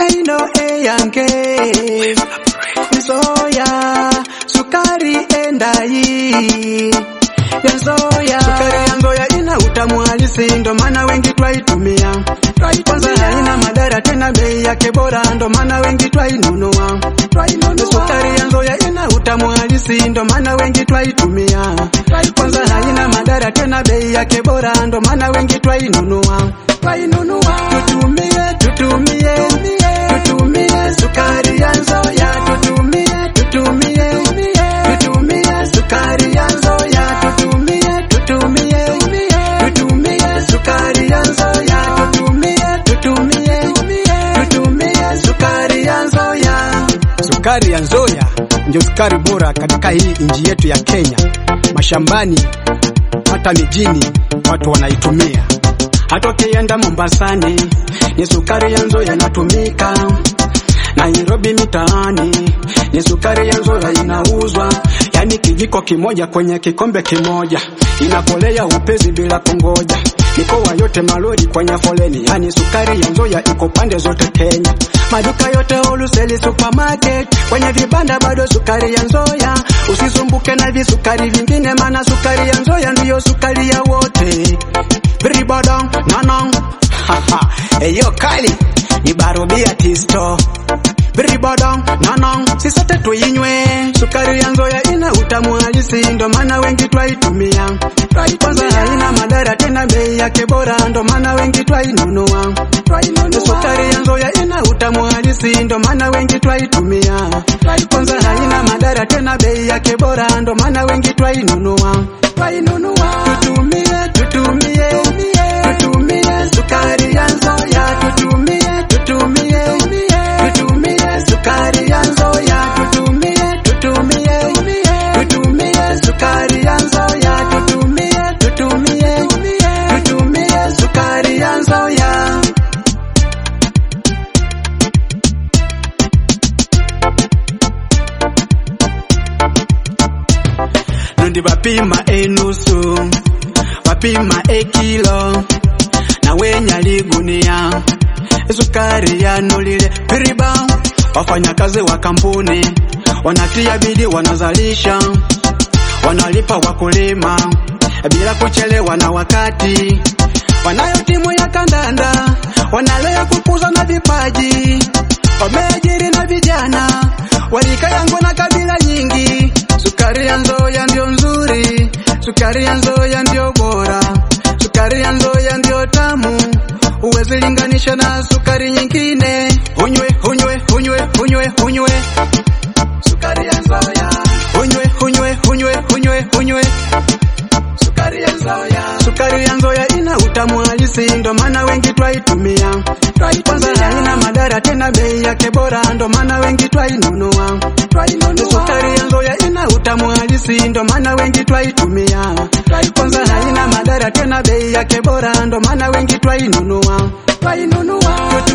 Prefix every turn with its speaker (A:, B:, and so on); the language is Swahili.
A: maino eyange nzoya sukari endayi yanzoya sukari yanzoya ina utamu halisi ndo maana wengi twaitumia kwanza haina madhara tena bei yake bora ndo maana wengi twainunua sukari yanzoya ina utamu halisi ndo maana wengi twaitumia kwanza haina madhara tena bei yake bora ndo maana wengi twainunua tutumie tutumie tutumie sukari ya nzoya tutumie tutumie tutumie sukari ya nzoya tutumie tutumie tutumie sukari ya nzoya tutumie tutumie tutumie sukari ya nzoya
B: Sukari ya Nzoya ndio sukari bora katika hii nchi yetu ya Kenya. Mashambani hata mijini watu wanaitumia.
A: hata ukienda Mombasani ni sukari ya nzoya inatumika. Nairobi mitaani ni sukari ya nzoya inauzwa, yani kijiko kimoja kwenye kikombe kimoja, inakolea upezi bila kungoja. Mikoa yote malori kwenye foleni, yani sukari ya nzoya iko pande zote Kenya. Maduka yote wholesale supermarket, kwenye vibanda bado sukari ya nzoya. Usisumbuke na visukari vingine, maana sukari ya nzoya ndiyo sukari ya wote. Bribadong nanong haha, eyo kali ni barobia tisto Bribadong nanong si sote tuinywe. Sukari ya nzoya ina utamu halisi, ndo maana wengi twaitumia. Kwanza haina madhara tena, bei yake bora, ndo maana wengi twainunua. Sukari ya nzoya ina utamu halisi, ndo maana wengi twaitumia. Kwanza haina madhara tena, bei yake bora, ndo maana wengi twainunua. Tutumie, tutumie, tutumie sukari ya nzoya, tutumie, tutumie, tutumie sukari ya nzoya, tutumie, tutumie, tutumie sukari ya nzoya, tutumie, tutumie, tutumie sukari ya nzoya. Nundi bapima enusu bapima ekilo na wenya ligunia sukari yanulile piriba wafanyakazi wa kampuni wanatia bidii wanazalisha wanalipa wakulima bila kuchelewa na wakati wanayo timu ya kandanda wanalea kukuza na vipaji wameajiri na vijana warika yangu na kabila nyingi sukari ya nzoya ndio nzuri sukari ya nzoya ndio bora sukari ya nzoya ndio tamu huwezi linganisha na sukari nyingine hunywe hunywe hunywe hunywe hunywe sukari ya nzoya hunywe hunywe hunywe hunywe hunywe sukari ya nzoya sukari ya nzoya ina utamu halisi ndo maana wengi twaitumia kwanza haina madhara tena bei yake bora ndo maana wengi twainunua sukari ya nzoya ina utamu halisi ndo maana wengi twaitumia kwanza haina madhara tena bei yake bora ndo maana wengi twainunua